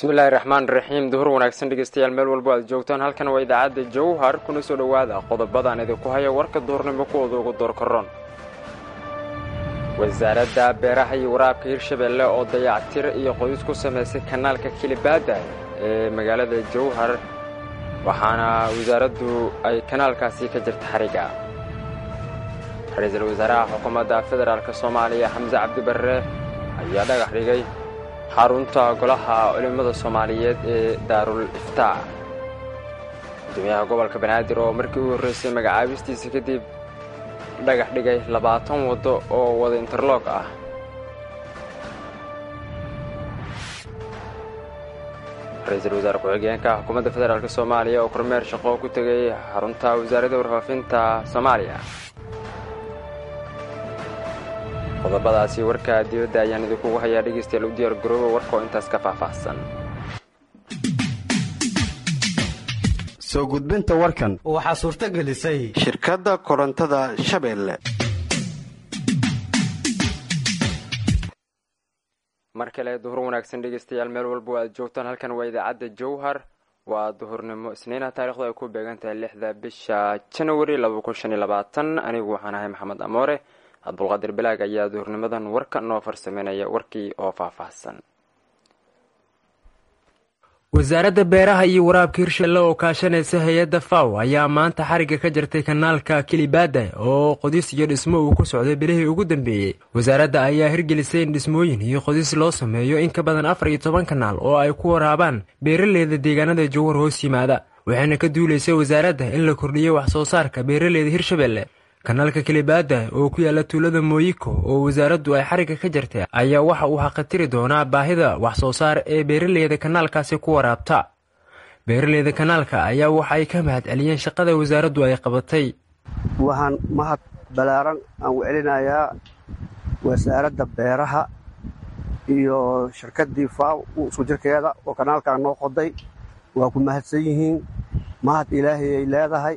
bismillaahi raxmaan raxiim duhur wanaagsan dhegeystayaal meel walbo aad joogtaan halkan waa idaacadda jowhar kuna soo dhowaada qodobadaan idinku haya warka duhurnimo kuwooda ugu doorkaroon wasaaradda beeraha iyo waraabka hirshabeelle oo dayactir iyo qodis ku samaysay kanaalka kilibaada ee magaalada jowhar waxaana wasaaraddu ay kanaalkaasi ka jirta xariga ra-iisul wasaaraha xukuumadda federaalk soomaaliya xamse cabdibarre ayaa dhagax dhigay xarunta golaha culimmada soomaaliyeed ee daarul iftaac gudoomiyaha gobolka banaadir oo markii u horreysay magacaabistiisa kadib dhagax dhigay labaatan waddo oo wada interloog ah ra-iisul wasaare ku-xigeenka xukuumadda federaalk soomaaliya oo kormeer shaqo ku tegay xarunta wasaaradda warfaafinta soomaaliya qodobadaasi warka dibadda ayaan idinkugu hayaa dhegaystayaal u diyaar garooba warka oo intaas ka faahfaahsan soo gudbinta warkan waxaa suurto gelisay shirkadda korontada shabeelle mar kale duhur wanaagsan dhegaystayaal meel walba aad joogtaan halkan waa idaacadda jowhar waa duhurnimo isniina taarikhdu ay ku beegan tahay lixda bisha janawari anigu waxaan ahay maxamed amoore abdulqaadir bilaag ayaa duhurnimadan warka noo farsameynaya warkii oo faahfaahsan wasaaradda beeraha iyo waraabka hirshalle oo kaashanaysa hay-adda faw ayaa maanta xarigga ka jirtay kanaalka kilibaada oo qodis iyo dhismo uu ku socday bilihii ugu dambeeyey wasaaradda ayaa hirgelisay in dhismooyin iyo qodis loo sameeyo in ka badan afar iyo toban kanaal oo ay ku waraabaan beeraleyda deegaanada jowhar hoos yimaada waxayna ka duulaysay wasaaradda in la kordhiyo wax soo saarka beeraleyda hirshabelle kanaalka kilibaada oo ku yaala tuulada mooyiko oo wasaaraddu ay xarigga ka jirtay ayaa waxa uu xaqatiri doonaa baahida wax soo saar ee beeraleyda kanaalkaasi ku waraabta beeraleyda kanaalka ayaa waxa ay ka mahad celiyeen shaqada wasaaraddu ay qabatay waxaan mahad ballaaran aan u celinayaa wasaaradda beeraha iyo shirkaddii faaw isku jirkeeda oo kanaalkan noo qoday waa ku mahadsan yihiin mahad ilaahay ay leedahay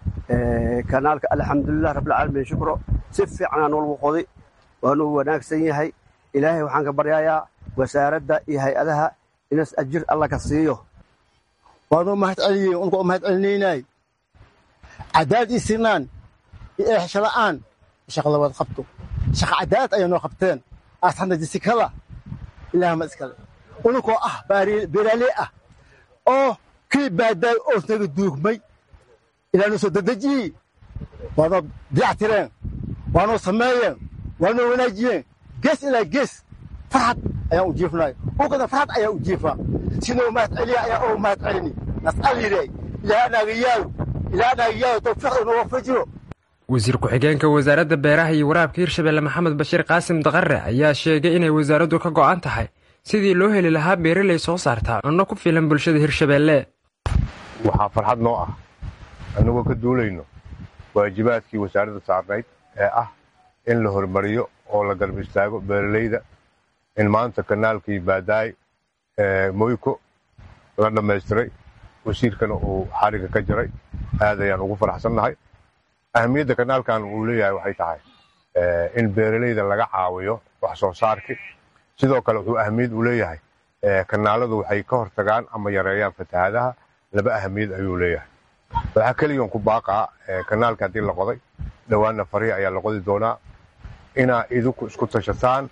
kanaalka alxamdulilah rabbilcaalamiin shukro si fiicanaa noolgu qoday waanuu wanaagsan yahay ilaahay waxaan ka baryayaa wasaaradda iyo hay-adaha inas ajir alla ka siiyo waanuu mahad celiye unka u mahad celinaynay cadaad ii sinaan iyo eexshala'aan shaqada waad qabto shaqa cadaad ayaa noo qabteen aasxanda jisikada ilaahma iskale ununkoo ah beeraaley ah oo kii baadaay oosnaga duugmay ilaanu soo dadejiyey waanoo dayactireen waanoo sameeyeen waanoo wanaajiyeen gees ilaa gees farxad ayaan u jiifnay ukada farxad ayaa u jiifaa sinoo mahad celiya ayaa oo mahad celini nas'alire ilaa anaagayaayo ilaa anaagayaayo tawfiiq inoo wafajiyo wasiir ku-xigeenka wasaaradda beeraha iyo waraabka hirshabelle maxamed bashiir qaasim daqare ayaa sheegay inay wasaaraddu ka go'an tahay sidii loo heli lahaa beeraley soo saartaa cunno ku filan bulshada hirshabelle waxaa farxad noo ah annagoo ka duulayno waajibaadkii wasaaradda saarnayd ee ah in la hormariyo oo la garb istaago beeraleyda in maanta kanaalkii baadaay moyko la dhammaystiray wasiirkana uu xarigga ka jiray aad ayaan ugu faraxsannahay ahamiyadda kanaalkan uu leeyahay waxay tahay in beeraleyda laga caawiyo wax soo saarkii sidoo kale wuxuu ahamiyad u leeyahay kanaaladu waxay ka hortagaan ama yareeyaan fatahaadaha laba ahamiyad ayuu leeyahay waxaa keliyan ku baaqaa kanaalka haddii la qoday dhowaanna farihi ayaa la qodi doonaa inaa idinku isku tashataan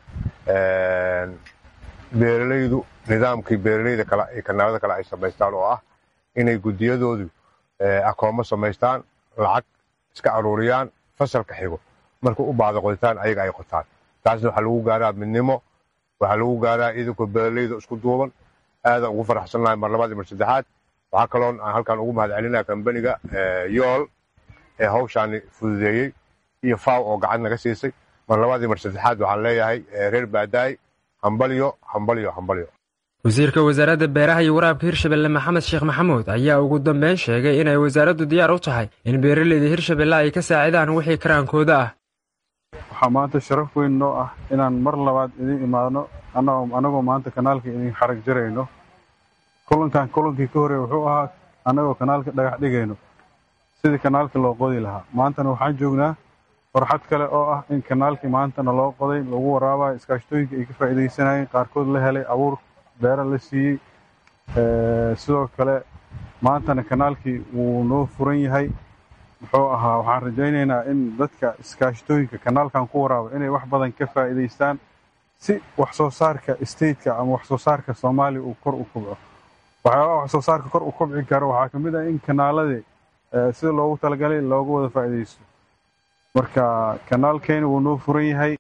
beeralaydu nidaamkii beeraleyda kale ee kanaalada kale ay samaystaan oo ah inay guddiyadoodu akoomo samaystaan lacag iska aruuriyaan fasalka xigo markuu u baahda qoditaan ayaga ay qotaan taasna waxaa lagu gaaraa midnimo waxaa lagu gaaraa idinkoo beeraleyda isku duuban aadaan ugu faraxsannahay mar labaad iyo mar saddexaad waxaa kaloon aan halkaan ugu mahad celinaya kambaniga yool ee hawshaani fududeeyey iyo faw oo gacan naga siisay mar labaad iyo mar saddexaad waxaan leeyahay reer baadaay hambalyo hambalyo hambalyo wasiirka wasaaradda beeraha iyo waraabka hirshabelle maxamed sheekh maxamuud ayaa ugu dambeyn sheegay inay wasaaraddu diyaar u tahay in beeraleyda hirshabelle ay ka saacidaan wixii karaankooda ah waxaa maanta sharaf weyn noo ah inaan mar labaad idin imaadno annagoo maanta kanaalka idin xarag jarayno kulankan kulankii ka horey wuxuu ahaa annagoo kanaalka dhagax dhigayno sidii kanaalka loo qodi lahaa maantana waxaan joognaa farxad kale oo ah in kanaalkii maantana loo qoday lagu waraabayo iskaashtooyinka ay ka faa'iidaysanayeen qaarkood la helay abuur beera la siiyey sidoo kale maantana kanaalkii wuu noo furan yahay muxuu ahaa waxaan rajaynaynaa in dadka iskaashatooyinka kanaalkan ku waraaba inay wax badan ka faa'iidaystaan si wax soo saarka stateka ama wax soo saarka soomaaliya uu kor u kobco waxyaabaha wax soo saarka kor u kobci karo waxaa ka mid ah in kanaaladii sida loogu talagalay looga wada faa'iidaysto marka kanaalkeena wuu noo furan yahay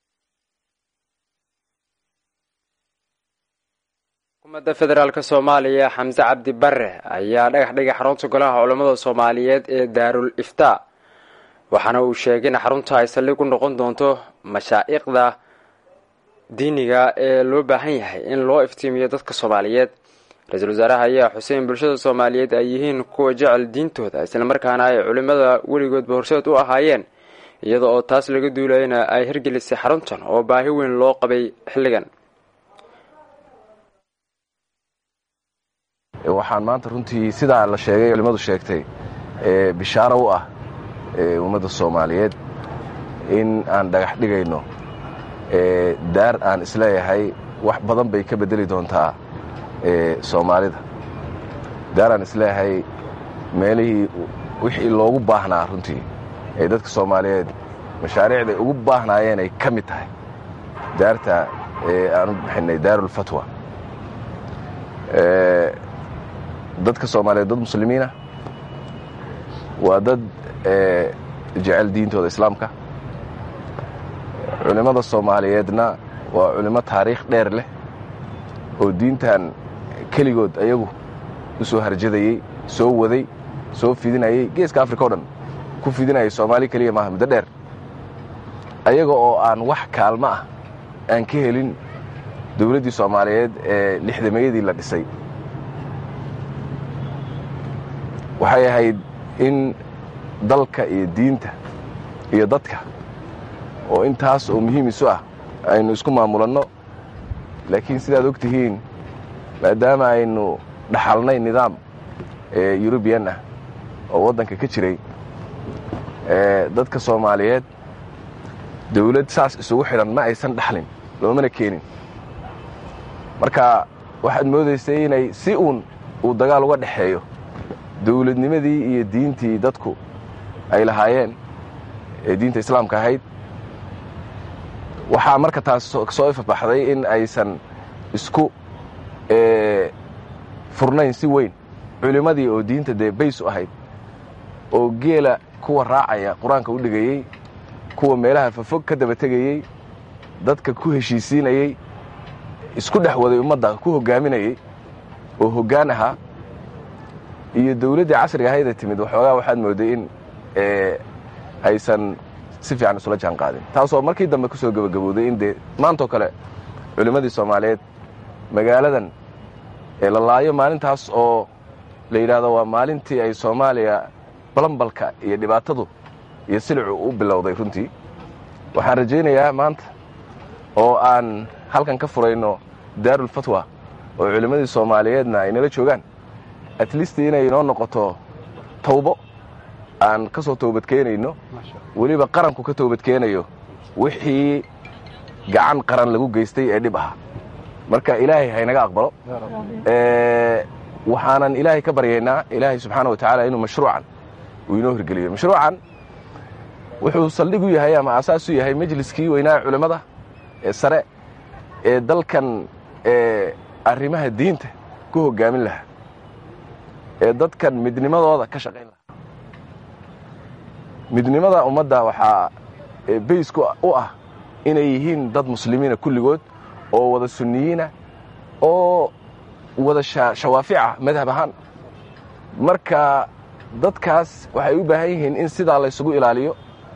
xukuumadda federaalk soomaaliya xamse cabdi bare ayaa dhagax dhigay xarunta golaha culammada soomaaliyeed ee daarul iftaa waxaana uu sheegay in xarunta ay saldhig u noqon doonto mashaa'iqda diiniga ee loo baahan yahay in loo iftiimiyo dadka soomaaliyeed ra-iisul wasaaraha ayaa xuseen bulshada soomaaliyeed ay yihiin kuwa jecel diintooda islamarkaana ay culimmada weligoodba horseed u ahaayeen iyada oo taas laga duulayana ay hirgelisay xaruntan oo baahi weyn loo qabay xilligan waxaan maanta runtii sidaa la sheegay culimmadu sheegtay bishaaro u ah ummadda soomaaliyeed in aan dhagax dhigayno daar aan isleeyahay wax badan bay ka beddeli doontaa soomaalida daar aan isleeyahay meelihii wixii loogu baahnaa runtii ee dadka soomaaliyeed mashaariicday ugu baahnaayeen ay ka mid tahay daarta aan u bixinay daarulfatwa dadka soomaaliyeed dad muslimiina waa dad jecel diintooda islaamka culimmada soomaaliyeedna waa culimo taariikh dheer leh oo diintan keligood ayagu u soo harjadayey soo waday soo fidinayey geeska africa o dhan ku fidinayay soomaali keliya maaha muddo dheer ayaga oo aan wax kaalmo ah aan ka helin dowladdii soomaaliyeed ee lixdameeyadii la dhisay waxay ahayd in dalka iyo diinta iyo dadka oo intaas oo muhiim isu ah aynu isku maamulanno laakiin sidaad og tihiin maadaama aynu dhaxalnay nidaam yurubiyan ah oo waddanka ka jiray dadka soomaaliyeed dawlad saas isugu xidhan ma aysan dhaxlin loomana keenin marka waxaad moodaysay inay si uun uu dagaal uga dhexeeyo dawladnimadii iyo diintii dadku ay lahaayeen ee diinta islaamka ahayd waxaa marka taas soo ifabaxday in aysan isku furnayn si weyn culimmadii oo diinta dee bays u ahayd oo geela kuwa raacaya qur-aanka u dhigayey kuwa meelaha fafog ka daba tegayey dadka ku heshiisiinayey isku dhex waday ummadda ku hoggaaminayey oo hoggaan ahaa iyo dawladdii casriga ahaydee timid waxoogaa waxaad mooday in aysan si fiican isula jaan qaadin taasoo markii dambe ku soo gebagabowday in dee maantoo kale culimmadii soomaaliyeed magaaladan la laayo maalintaas oo la yidhaahdo waa maalintii ay soomaaliya balambalka iyo dhibaatadu iyo silicu u bilowday runtii waxaan rajaynayaa maanta oo aan halkan ka furayno daarulfatwa oo culimmadii soomaaliyeedna ay nala joogaan at least inay inoo noqoto tawbo aan ka soo toobadkeenayno weliba qaranku ka toobadkeenayo wixii gacan qaran lagu geystay ee dhib ahaa marka ilaahay haynaga aqbalo waxaanan ilaahay ka baryaynaa ilaahay subxaana wa tacaala inuu mashruucan uu inoo hirgeliyo mashruucan wuxuu saldhig u yahay ama aasaas u yahay majliskii weynaa culimmada ee sare ee dalkan arrimaha diinta ku hoggaamin lahaa ee dadkan midnimadooda ka shaqayn lahaa midnimada ummadda waxaa baysku u ah inay yihiin dad muslimiina kulligood oo wada sunniyiina oo wada shawaafica madhab ahaan marka dadkaas waxay u baahan yihiin in sidaa laysugu ilaaliyo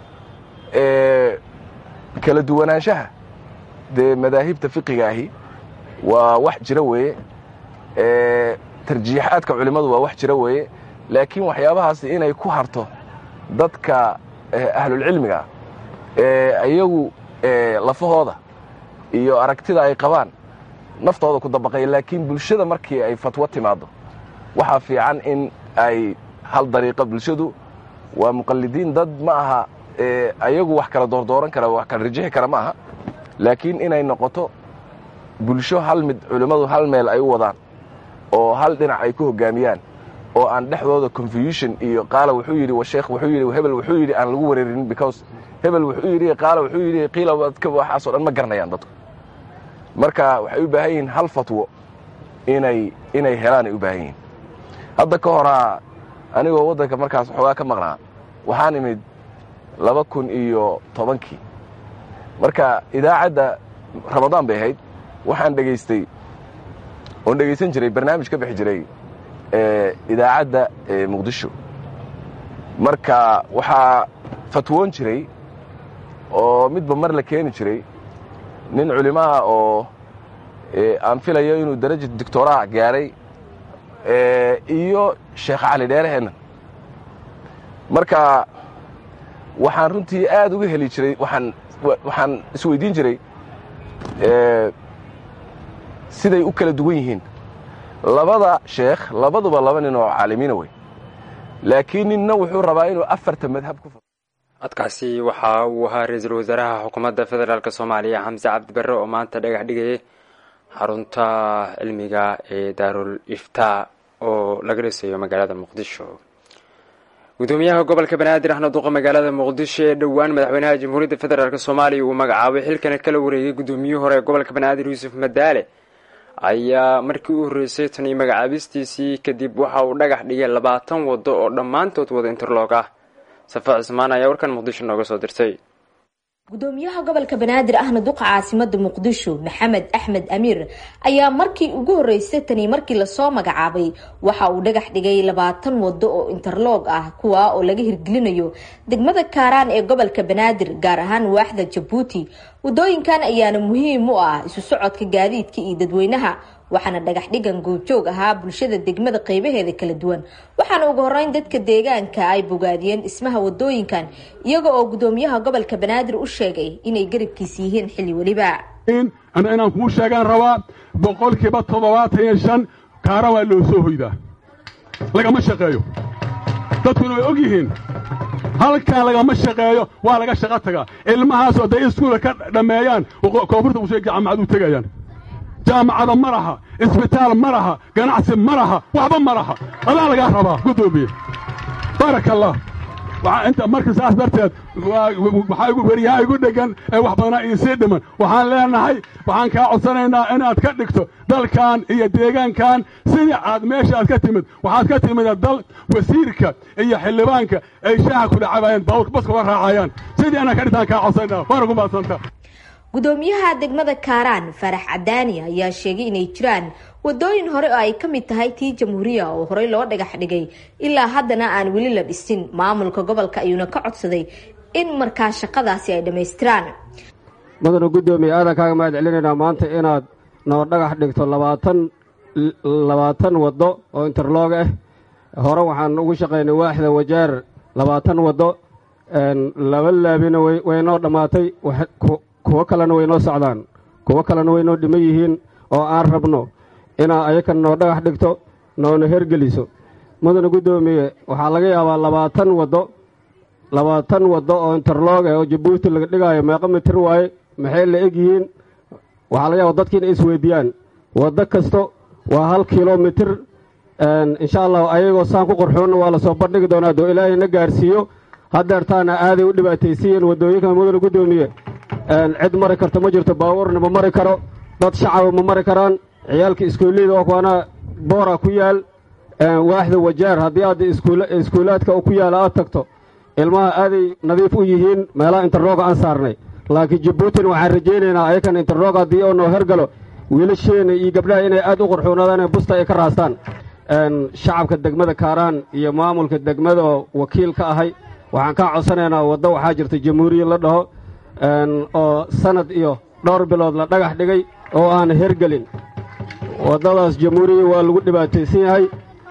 kala duwanaanshaha dee madaahibta fiqiga ahi waa wax jira weeye tarjiixaadka culimmadu waa wax jira weeye laakiin waxyaabahaasi inay ku harto dadka ahlulcilmiga ee iyagu lafahooda iyo aragtida ay qabaan naftooda ku dabaqaya laakiin bulshada markii ay fatwo timaaddo waxaa fiican in ay hal dariiqo bulshadu waa muqallidiin dad ma aha ayagu wax kala doordooran kara wax kala rajixi kara ma aha laakiin inay noqoto bulsho hal mid culimmadu hal meel ay u wadaan oo hal dhinac ay ku hoggaamiyaan oo aan dhexdooda confusion iyo qaala wuxuu yidhi washeekh wuxuu yidhi hebel wuxuu yidhi aan lagu wareerin because hebel wuxuu yidhi qaala wuxuu yidhi qiila dadka waxaasoo dhan ma garanayaan dadku marka waxay u baahan yihiin hal fatwo inay inay helaan ay u baahan yihiin hadda ka horaa anigoo waddanka markaas xoogaa ka maqnaa waxaan imid laba kun iyo tobankii marka idaacadda ramadaan bay ahayd waxaan dhegaystay oon dhegaysan jiray barnaamij ka bixi jiray idaacadda muqdisho marka waxaa fatwoon jiray oo midba mar la keeni jiray nin culimaha oo aan filayo inuu daraja doctoraa gaaray iyo sheekh cali dheereheenna marka waxaan runtii aad uga heli jiray waxaan waxaan isweydiin jiray siday u kala duwan yihiin labada sheekh labaduba laba nin oo caalimiina wey laakiin ninna wuxuu rabaa inuu afarta madhab ku codkaasi waxa uu ahaa ra-iisul wasaaraha xukuumadda federaalk soomaaliya xamse cabdi barre oo maanta dhagax dhigayay xarunta cilmiga ee daarul iftaa oo laga dhisayo magaalada muqdisho gudoomiyaha gobolka banaadir ahna duqa magaalada muqdisho ee dhowaan madaxweynaha jamhuuriyadda federaalk soomaaliya uu magacaabay xilkana kala wareegay gudoomiyihii hore ee gobolka banaadir yuusuf madaale ayaa markii u horreysay tan iyo magacaabistiisii kadib waxa uu dhagax dhigay labaatan waddo oo dhammaantood wada interloog ah safa cismaan ayaa warkan muqdisho nooga soo dirtay gudoomiyaha gobolka banaadir ahna duqa caasimada muqdisho maxamed axmed amiir ayaa markii ugu horeysay tani markii lasoo magacaabay waxa uu dhagax dhigay labaatan wado oo interloog ah kuwa oo laga hirgelinayo degmada kaaraan ee gobolka banaadir gaar ahaan waaxda jabuuti wadooyinkan ayaana muhiim u ah isu socodka gaadiidka iyo dadweynaha waxaana dhagax dhigan goobjoog ahaa bulshada degmada qeybaheeda kala duwan waxaana ugu horeyn dadka deegaanka ay bogaadiyeen dhismaha wadooyinkan iyaga oo gudoomiyaha gobolka banaadir u sheegay inay garabkiis yihiin xilli weliba ana inaan kuu sheegaan rabaa boqolkiiba toddobaatan iyo shan kaara waa loo soo hoydaa lagama shaqeeyo dadkuna way og yihiin halkan lagama shaqeeyo waa laga shaqo tagaa ilmahaas oo day iskuula ka dhammeeyaan koonfurta usheeg jaamacad u tegayaan jaamacada ma laha isbitaal ma laha ganacsi ma laha waxba ma laha adaa lagaa rabaa gudoomiye baaraka allah inta marka saas darteed weriyaha igu dhegan ee wax badana iisii dhiman waxaan leenahay waxaan kaa codsanaynaa inaad ka dhigto dalkan iyo deegaankan sidii aad meesha aad ka timid waxaad ka timid dal wasiirka iyo xildhibaanka ay shaaha kula cabaayeen baawurka baska uga raacayaan sidii inaan ka dhigtaan kaa codsanayna waana ku maadsanta gudoomiyaha degmada kaaraan farax cadaani ayaa sheegay inay jiraan wadooyin hore oo ay ka mid tahay tii jamhuuriya oo horey loo dhagax dhigay ilaa haddana aan weli la dhisin maamulka gobolka ayuuna ka codsaday in markaa shaqadaasi ay dhammaystiraan mudana guddoomiye aadan kaaga mahad celinaynaa maanta inaad noo dhagax dhigto labaatan labaatan waddo oo interloog ah hore waxaan ugu shaqaynay waaxda wajaar labaatan waddo laba laabina way noo dhammaatay kuwo kalena way noo socdaan kuwo kalena way noo dhiman yihiin oo aan rabno inaa ayakan noo dhagax dhigto noona hergeliso mudana guddoomiye waxaa laga yaabaa labaatan waddo labaatan waddo oo interloog ah oo jabuuti laga dhigaayo meeqa mitir waaye maxay la eg yihiin waxaa laga yaaba dadki inay isweydiiyaan waddo kasto waa hal kilomitir insha allahu ayagoo saan ku qorxoonna waa lasoo bandhigi doonaa doo ilaahay na gaarsiiyo haddeertaana aaday u dhibaataysiiyeen waddooyinka mudana guddoomiye cid mari karto ma jirto baabuurna ma mari karo dad shacaba ma mari karaan ciyaalka iskuulleyda oo kuwaana boora ku yaal waaxda wajaar haddii aad iskuulaadka ku yaala aad tagto ilmaha aaday nadiif u yihiin meelaha interroga aan saarnay laakiin jabuutina waxaan rajaynaynaa ayakan interrog haddii oo noo hergalo wiilasheena iyo gabdhaha inay aad u qurxoonaadaan busta ay ka raastaan shacabka degmada kaaraan iyo maamulka degmada oo wakiil ka ahay waxaan kaa codsanaynaa waddo waxaa jirta jamhuuriya la dhaho oo sanad iyo dhowr bilood la dhagax dhigay oo aan hergelin waddadaas jamhuuriya waa lagu dhibaataysan yahay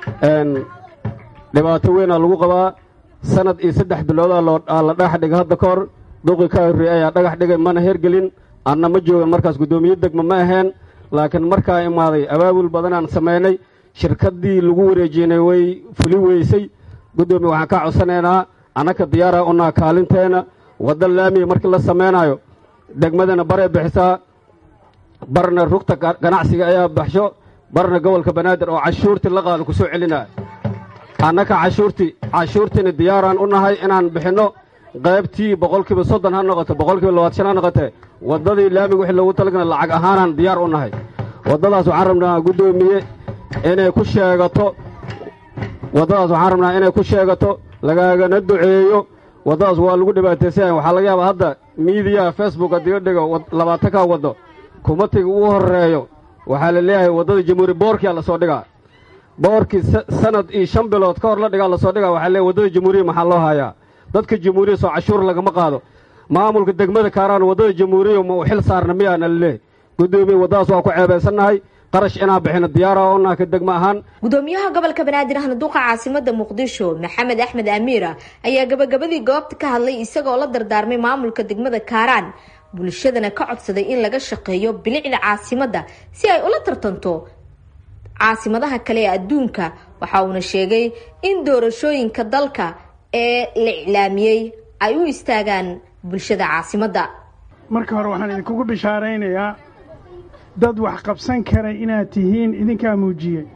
dhibaato weynaa lagu qabaa sanad iyo saddex biloodaa looaa la dhagax dhigay hadda ka hor duqi ka horreey ayaa dhagax dhigay mana hergelin anna ma joogan markaas guddoomiye degma ma aheen laakiin markaa imaaday abaabul badanaan samaynay shirkaddii lagu wareejinay way fuli weysay guddoomiye waxaan kaa codsanaynaa annaka diyaara unaa kaalinteena wadda laamiya markii la samaynayo degmadana baree bixisaa barna rugta ganacsiga ayaa baxsho barna gobolka banaadir oo cashuurtii la qaado ku soo celinaya annaka cashuurtii cashuurtiina diyaaraan u nahay inaan bixinno qaybtii boqolkiiba soddon ha noqoto boqolkiiba labaatan ha noqotee waddadii laamiga wixii loogu talagala lacag ahaanaan diyaar u nahay waddadaas waxaan rabnaa guddoomiye inay ku sheegato waddadaas waxaan rabnaa inay ku sheegato lagaagana duceeyo waddadaas waa lagu dhibaataysanyahay waxaa laga yaabaa hadda miidiyaha facebook haddii la dhigo labaatankaa waddo kumatiga ugu horreeyo waxaa la leeyahay waddada jamhuuri boorkiyaa lasoo dhigaa boorkii sanad iyo shan bilood ka hor la dhigaa lasoo dhigaa waxaa leeyahay waddada jamhuuriya maxaa loo hayaa dadka jamhuuriya soo cashuur lagama qaado maamulka degmada kaaraan waddada jamhuuriya ma u xil saarna miyaana laleeyahy guddoomiye waddadaas waa ku ceebaysannahay qarash inaan bixino diyaara oo naaka degmo ahaan gudoomiyaha gobolka banaadir ahna duqa caasimada muqdisho maxamed axmed amiira ayaa gabagabadii goobta ka hadlay isagoo la dardaarmay maamulka degmada kaaraan bulshadana ka codsaday in laga shaqeeyo bilicda caasimadda si ay ula tartanto caasimadaha kale ee adduunka waxa uuna sheegay in doorashooyinka dalka ee la iclaamiyey ay u istaagaan bulshada caasimadda marka hore waxaan idinkugu bishaaraynayaa dad wax qabsan kara inaad tihiin idinkaa muujiyey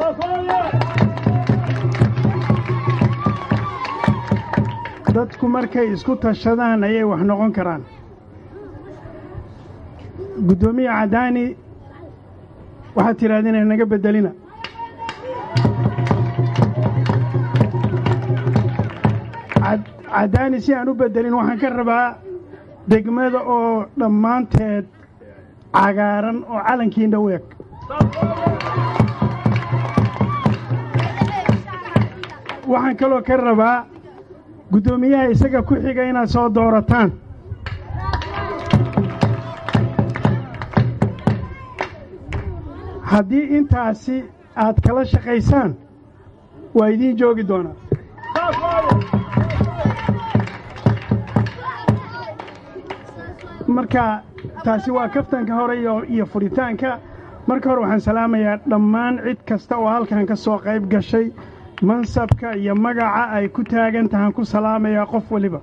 dadku markay isku tashadaan ayay wax noqon karaan guddoomiye cadaani waxaad tidhahdeen naga beddelina cadaani si aan u beddelin waxaan ka rabaa degmada oo dhammaanteed cagaaran oo calankiina u eg waxaan kaloo ka rabaa guddoomiyaha isaga ku xiga inaad soo doorataan haddii intaasi aad kala shaqaysaan waa idiin joogi doonaa marka taasi waa kaftanka hore iyo furitaanka marka hore waxaan salaamayaa dhammaan cid kasta oo halkan ka soo qayb gashay mansabka iyo magaca ay ku taagan tahaan ku salaamayaa qof waliba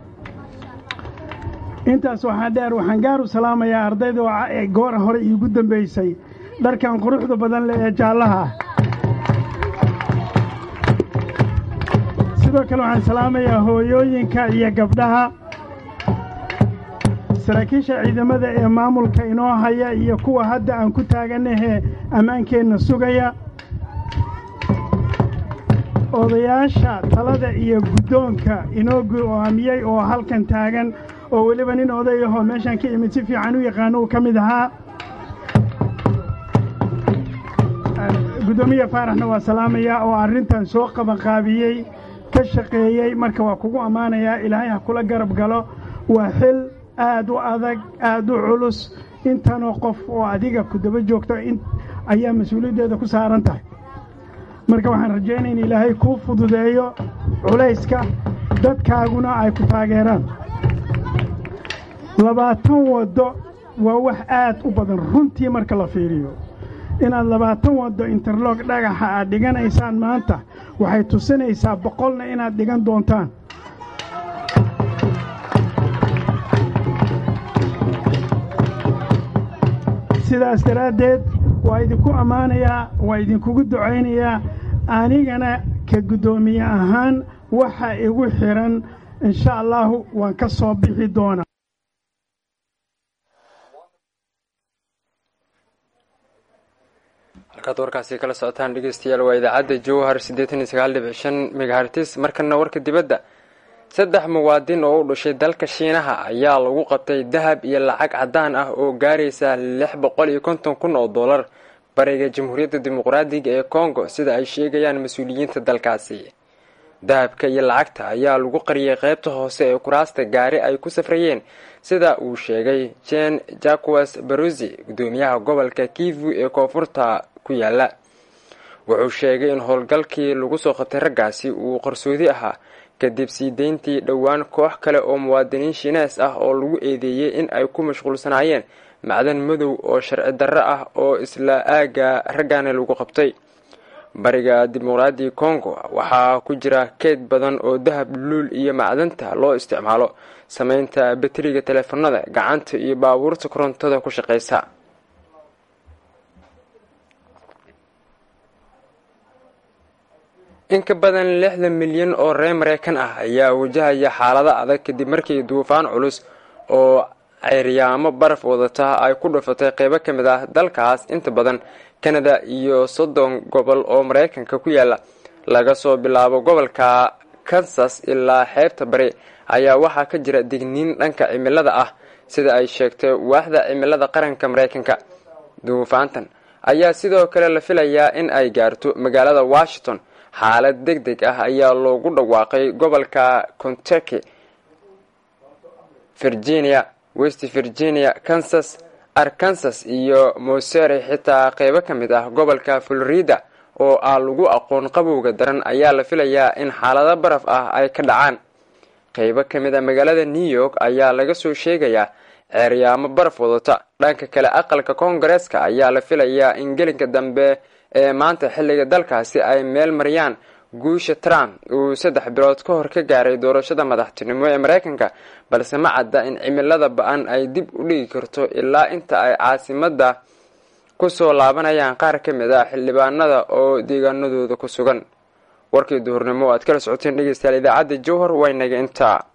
intaas waxaa dheer waxaan gaar u salaamayaa ardayda oo goora hore iigu dambaysay dharkan quruxda badan leh ee jaallaha ah sidoo kale waxaan salaamayaa hooyooyinka iyo gabdhaha saraakiisha ciidamada ee maamulka inoo haya iyo kuwa hadda aan ku taaganahee ammaankeenna sugaya odayaasha talada iyo guddoonka inoo go'aamiyey oo halkan taagan oo weliba nin odayahoo meeshaan ka imid si fiican u yaqaano uu ka mid ahaa guddoomiye faaraxna waa salaamayaa oo arrintan soo qabanqaabiyey ka shaqeeyey marka waa kugu ammaanayaa ilaahay ha kula garab galo waa xil aad u adag aad u culus intanoo qof oo adiga ku daba joogto ayaa mas-uuliyaddeeda ku saaran tahay marka waxaan rajaynaya in ilaahay kuu fududeeyo culayska dadkaaguna ay ku taageeraan labaatan waddo waa wax aad u badan runtii marka la fiiriyo inaad labaatan waddo interlog dhagaxa aad dhiganaysaan maanta waxay tusinaysaa boqolna inaad dhigan doontaan sidaas daraaddeed waa idinku ammaanayaa waa idinkugu ducaynayaa anigana ka guddoomiye ahaan waxa igu xidhan insha allaahu waan ka soo bixi doonaa halkaad warkaasi kala socotaan dhegeystayaal waa idaacadda jowhar siddeetan iyo sagaal dhibic shan megahartis markana warka dibadda saddex muwaadin oo u dhashay dalka shiinaha ayaa lagu qabtay dahab iyo lacag caddaan ah oo gaaraysa lix boqol iyo konton kun oo dollar bariga jamhuuriyadda dimuqraadiga ee congo sida ay sheegayaan mas-uuliyiinta dalkaasi dahabka iyo lacagta ayaa lagu qariyay qeybta hoose ee kuraasta gaari ay ku safrayeen sida uu sheegay jen jaques barusi gudoomiyaha gobolka kivu ee koonfurta ku yaala wuxuu sheegay in howlgalkii lagu soo qabtay raggaasi uu qarsoodi ahaa kadib sii deyntii dhowaan koox kale oo muwaadiniin shiinees ah oo lagu eedeeyey in ay ku mashquulsanaayeen macdan madow oo sharci darro ah oo isla aagga raggaana lagu qabtay bariga dimuqraadiga congo waxaa ku jira keyd badan oo dahab luul iyo macdanta loo isticmaalo sameynta bateriga teleefanada gacanta iyo baabuurta korontada ku shaqeysa in ka badan lixdan milyan oo reer mareykan ah ayaa wajahaya xaalado adag kadib markii duufaan culus oo ceeryaamo baraf wadata ay ku dhufatay qeybo ka mid ah dalkaas inta badan kanada iyo soddon gobol oo mareykanka ku yaala laga soo bilaabo gobolka kansas ilaa xeebta bari ayaa waxaa ka jira digniin dhanka cimilada ah sida ay sheegtay waaxda cimilada qaranka mareykanka duufaantan ayaa sidoo kale la filayaa in ay gaarto magaalada washington xaalad deg deg ah ayaa loogu dhawaaqay gobolka kentucky virginia west virginia kansas arkansas iyo moseri xitaa qeybo ka mid ah gobolka florida oo ah lagu aqoon qabowga daran ayaa la filayaa in xaalado baraf ah ay ka dhacaan qeybo ka mid a magaalada new york ayaa laga soo sheegayaa ceeryaamo baraf wadata dhanka kale aqalka koongareeska ayaa la filayaa in gelinka dambe ee maanta xilliga dalkaasi ay meel mariyaan guusha trump uu saddex bilood ka hor ka gaaray doorashada madaxtinimo ee mareykanka balse ma cadda in cimilada ba-an ay dib u dhigi karto ilaa inta ay caasimada kusoo laabanayaan qaar ka mid ah xildhibaanada oo deegaanadooda ku sugan warkii duhurnimo aad kala socoteen dhegeystayaal idaacadda jowhar waynaga intaa